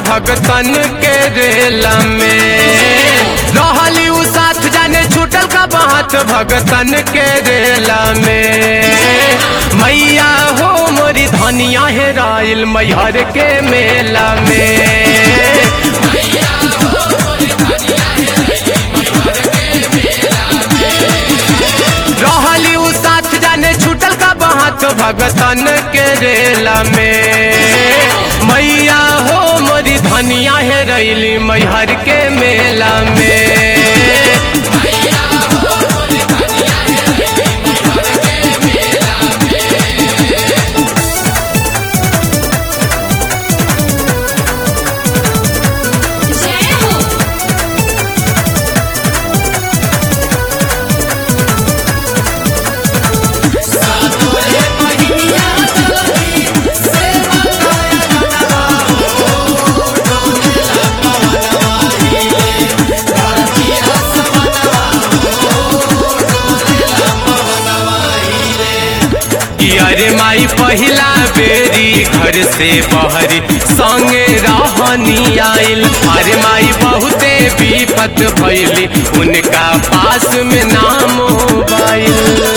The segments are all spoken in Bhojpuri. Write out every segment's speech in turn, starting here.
भगतन के रेला में रहली उ साथ जाने छूटल का बात भगतन के रेला में मैया हो मोरी धनिया है राइल मैहर के मेला में रहली उ साथ जाने छूटल का बात भगतन के रेला में मैया हो मोरी धनिया है रैली मैहर के मेला में जय हो कि अरे माई पहिला बेरी घर से बहरी संगे रहनी आइल अरे माई बहुते विपत भैली उनका पास में नाम मोबाइल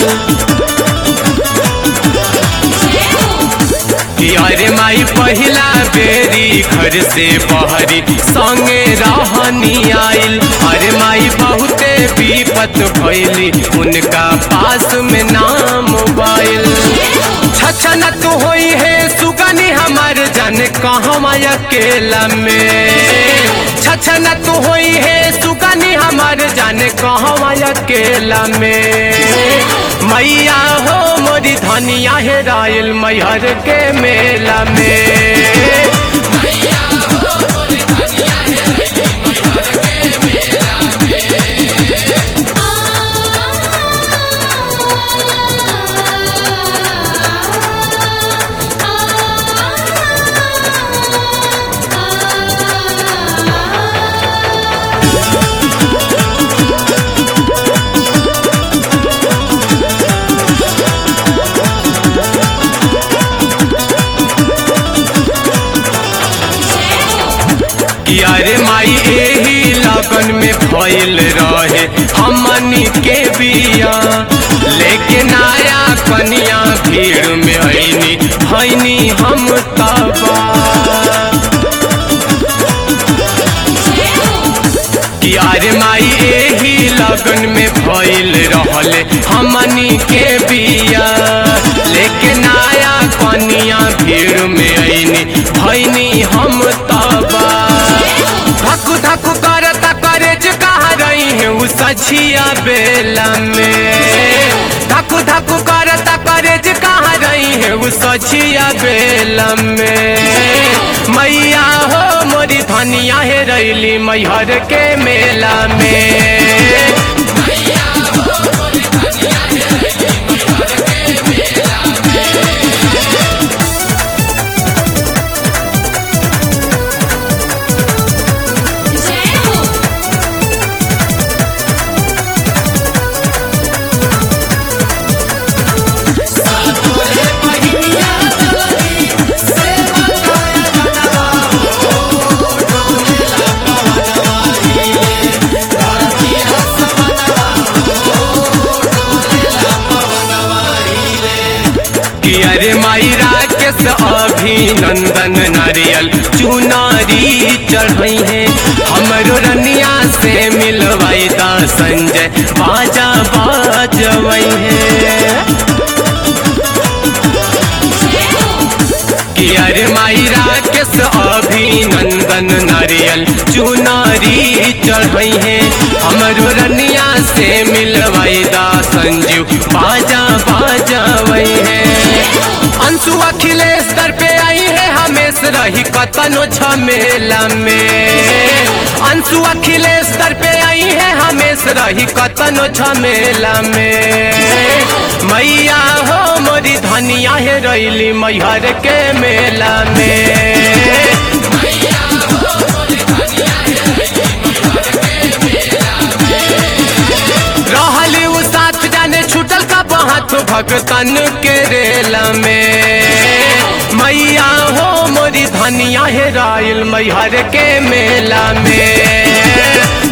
जय हो कि अरे माई पहिला बेरी घर से बहरी संगे रहनी आइल अरे माई बहुते विपत भैली उनका पास में नाम मोबाइल छछनत होई है सुगनी हमार जाने कहवा अकेला में छछनत होई है सुगनी हमार जाने कहवा अकेला में मैया हो मोरी धनिया है रायल मैहर के मेला में कि अरे माई एही लगन में भइल रहे हमनी के बिया लेकिन आया कनिया भीड़ में ऐनी भैनी हम तबा कि अरे माई एही लगन में भइल रहले हमनी के बिया लेकिन आया कनिया भीड़ में ऐनी भैनी हम तबा धक धक करता करेज कहा रही है उ सछिया बेला में धक धक करता करेज कहा रही है उ सछिया बेला में मैया हो मोरी धनिया है रैली मैहर के मेला में जय हो कि अरे माई राकेश अभिनंदन नारियल चुनारी चढ़ई है हमरो रनिया से मिलवाई दा संजय बाजा बाजवई है कि अरे माई राकेश अभिनंदन नारियल चुनारी चढ़ई है हमरो रनिया से मिलवाई दा संजीव बाजा बाजवई है अंशु अखिलेश दर पे आई है हमेश रही कतनो झमेला में अंशु अखिलेश दर पे आई है हमेश रही कतनो झमेला में मैया हो मोरी धनिया है रैली मैहर के मेला में रहली उ साथ जाने छूटल का बात भगतन के रेला में मैया हो मोरी धनिया हेराइल मैहर के मेला में